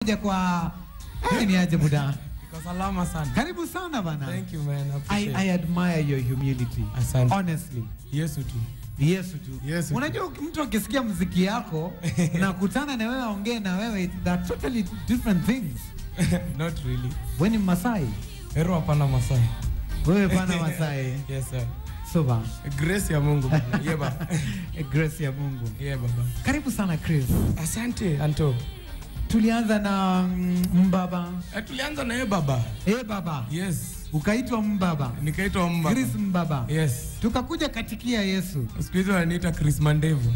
Kuja kwa hey, ni aje buda. Iko salama sana. Karibu sana bana. Thank you man. I, Appreciate. I admire your humility. Asante. Honestly. Yesu tu. Yesu tu. Yesu tu. Unajua mtu akisikia muziki yako na kutana na wewe aongee na wewe that totally different things. Not really. Wewe ni Masai. Hero hapana Masai. Wewe bana Masai. Yes sir. Soba. Grace ya Mungu. bana. Yeah baba. Grace ya Mungu. Yeah baba. Karibu sana Chris. Asante Anto. Tulianza na mm, mbaba. Eh, tulianza na yeye baba. Eh baba. Yes. Ukaitwa mbaba. Nikaitwa Mba. Chris mbaba. Yes. Tukakuja katikia Yesu. Siku hizi wananiita Chris Mandevu.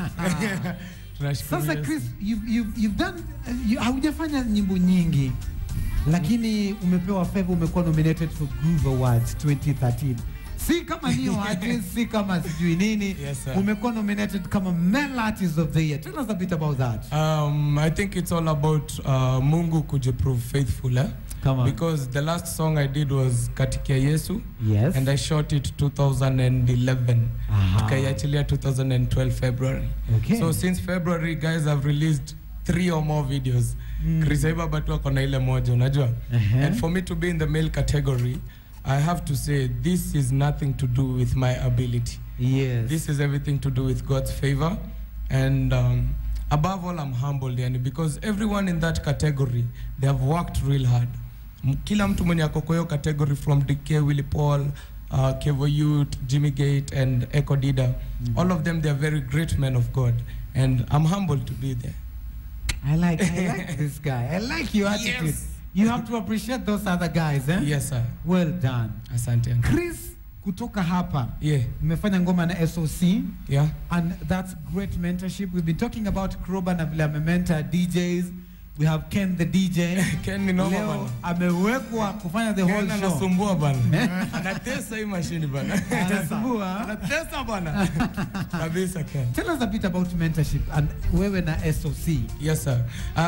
Tunashukuru Sasa Yesu. Chris, you've, you've, you've done, uh, you, haujafanya nyimbo nyingi lakini umepewa favor, umekuwa nominated for Groove Awards 2013. Si kama new artist, si kama sijui nini. Yes, sir. umekuwa nominated kama Male Artist of the Year. Tell us a bit about that. Um, I think it's all about uh, Mungu kujiprove faithful eh? Come on. Because the last song I did was Katikia Yesu Yes. and I shot it 2011 Aha. tukaiachilia 2012 February Okay. so since February guys have released three or more videos Mm. Chris Aiba batu ako na ile moja unajua Uh-huh. and for me to be in the male category I have to say this is nothing to do with my ability Yes. this is everything to do with God's favor. And um, above all, I'm humbled yani, because everyone in that category, they have worked real hard. M- Kila mtu mwenye ako kwa hiyo category from DK, Willie Paul, uh, Kevo Youth, Jimmy Gate, and Echo Dida, all of them, they are very great men of God. And I'm humbled to be there. I like, I like this guy. I like your attitude. Yes. You have to appreciate those other guys, eh? Yes, sir. Well done. Asante. uncle. Chris, kutoka hapa Yeah, mmefanya ngoma na SOC yeah. and that's great mentorship. We've been talking about Kroba na vile amementa DJs. We have Ken the DJ. Ken ni noma Leo bana. amewekwa kufanya the whole Ken show. anasumbua bana. Anatesa hii mashini bana. Anasumbua. Anatesa bana. Kabisa Ken. Tell us a bit about mentorship and wewe na SOC. Yes, sir.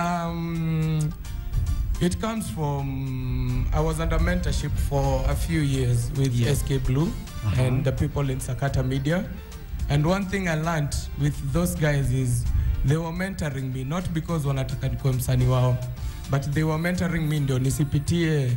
Um, it comes from I was under mentorship for a few years with Yeah. SK Blue Uh-huh. and the people in Sakata Media. And one thing I learned with those guys is they were mentoring me not because wanataka nikuwe msanii wao but they were mentoring me ndio nisipitie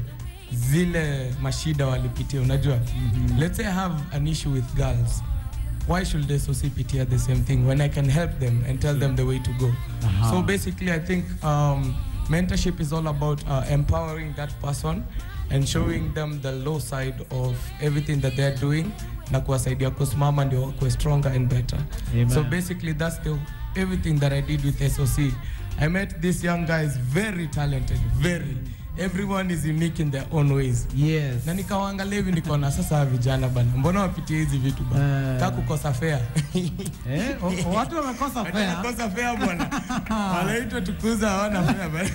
zile mashida walipitia unajua mm-hmm. let's say I have an issue with girls why should they also pitia the same thing when I can help them and tell them the way to go Aha. so basically I think um, mentorship is all about uh, empowering that person and showing them the low side of everything that they're doing na kuwasaidia kusimama ndio wakuwe stronger and better Amen. so basically that's the everything that I did with SOC I met these young guys very talented very everyone is unique in their own ways Yes. na nikawaangalia hivi nikaona sasa hawa vijana bana mbona wapitie hizi vitu bana Eh. ka kukosa fea Eh, o- watu wamekosa fare. Wanakosa fea bwana wanaitwa tukuza hawana fea bana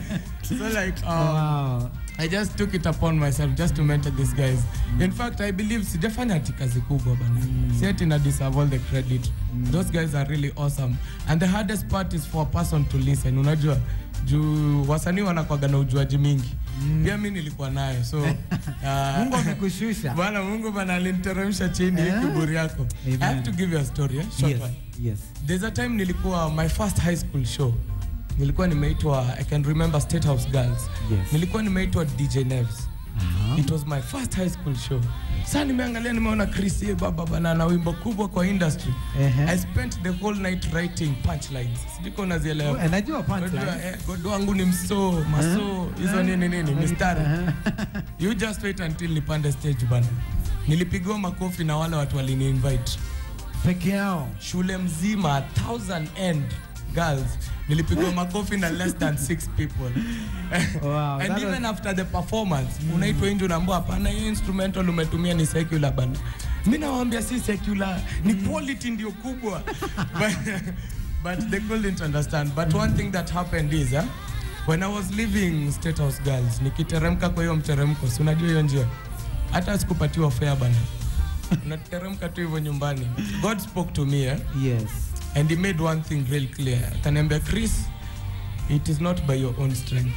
so like um, Wow. I just took it upon myself just to mentor these guys. In fact, I believe sijafanya ati kazi kubwa bana. Si ati na deserve all the credit. Those guys are really awesome. And the hardest part is for a person to listen. Unajua juu wasanii wanakwaga na ujuaji mingi. Pia mimi nilikuwa nayo. So uh, Mungu amekushusha. Bwana Mungu bana aliniteremsha chini Eh? kiburi yako. Amen. I have to give you a story, eh? Short Yes. one. Yes. There's a time nilikuwa my first high school show. Nilikuwa nimeitwa I can remember State House Girls. Yes. Nilikuwa nimeitwa DJ Neves. Aha. It was my first high school show. Sasa nimeangalia nimeona Chris ye baba bana na wimbo kubwa kwa industry. Ehe. I spent the whole night writing punchlines. Sijiko unazielewa. Oh, Najua Unajua, punchline. eh, God wangu ni mso, maso, hizo nini nini, mistari. You just wait until nipande stage bana. Nilipigiwa makofi na wale watu walini invite Peke yao. shule mzima thousand and girls nilipigwa makofi na less than six people Wow, and that even was- after the performance unaitwa nje unaambua hapana hiyo instrumental umetumia ni secular bana mi nawaambia si secular ni quality ndio kubwa but, but they couldn't understand but one thing that happened is uh, when i was leaving state house girls nikiteremka kwa hiyo mteremko si unajua hiyo njia hata sikupatiwa fare bana unateremka tu hivyo nyumbani god spoke to me eh? Yes. and he made one thing real clear akaniambia chris it is not by your own strength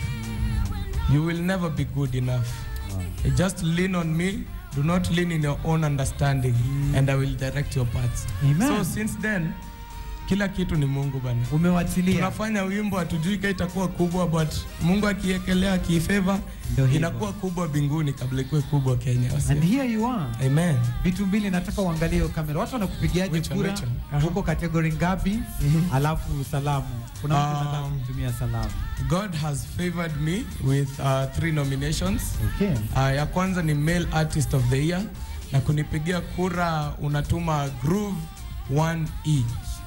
you will never be good enough just lean on me do not lean in your own understanding and i will direct your paths Amen. so since then kila kitu ni Mungu bana. Umewachilia. Tunafanya wimbo hatujui kama itakuwa kubwa, but Mungu akiekelea akifeva Ndio hivyo. inakuwa kubwa binguni kabla ikuwe kubwa Kenya. Wasi- And here you are. Amen. Vitu mbili nataka uangalie hiyo kamera. Watu wanakupigiaje Which one, kura? which one? Aha. Huko kategori ngapi? Alafu salamu. Kuna mtu Um, anataka kutumia salamu. God has favored me with uh, three nominations. Okay. Uh, ya kwanza ni Male Artist of the Year na kunipigia kura unatuma Groove 1E.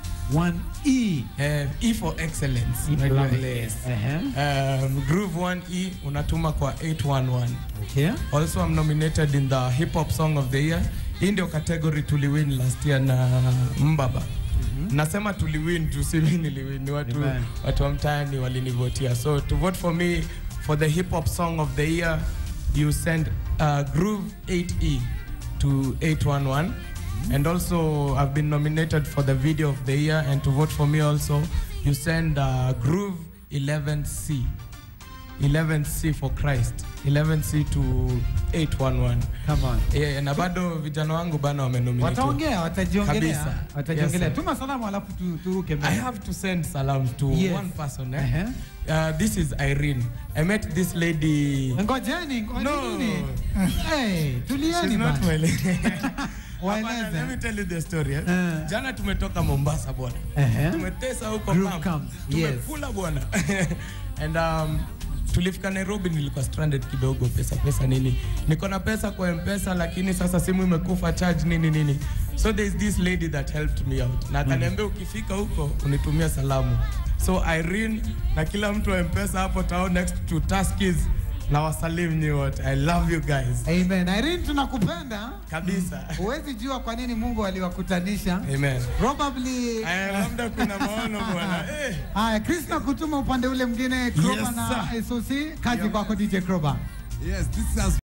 1E. Uh, E for excellence. Unajua, Lovely. yes. Uh-huh. Um, Groove 1E unatuma kwa 811. Okay. Also I'm nominated in the Hip Hop Song of the Year. Hii ndio category tuliwin last year na Mbaba. Nasema tuliwin juu si mimi niliwin, ni watu, Amen. watu wa mtaani walinivotia. So to vote for me for the Hip Hop Song of the Year, you send uh, Groove 8E to 811. And also I've been nominated for the Video of the Year and to vote for me also, you send uh, Groove 11C. 11C for Christ 11C to 811 Come on. yeah, na bado vijana wangu bana wamenominate Wataongea, watajiongelea. Kabisa. Watajiongelea. Yes, sir. Tuma salamu alafu tu, turuke I mbele. have to send salam to Yes. one person eh? Uh-huh. uh, this is Irene I met this lady Ngojeni, ngojeni. No. Hey, tulieni She's not bana. well. Waeleze. Hapana, let me tell you the story eh? Uh. jana tumetoka Mombasa bwana Uh-huh. tumetesa huko Group camp. camp, yes. tumekula bwana and um, tulifika Nairobi, nilikuwa stranded kidogo, pesa pesa nini, niko na pesa kwa mpesa, lakini sasa simu imekufa charge nini nini, so there is this lady that helped me out na akaniambia ukifika huko unitumia salamu. So Irene na kila mtu wa mpesa hapo town next to Tuskys na wasalimu nyi wote. I love you guys Amen. Irene tunakupenda. kabisa. Huwezi jua kwa nini Mungu aliwakutanisha. Amen. Probably Aya, labda kuna maono bwana. Eh. Haya, Chris na kutuma upande ule mwingine Kroba Yes, na sir. SOC. Kazi kwako DJ Kroba. Yes, this has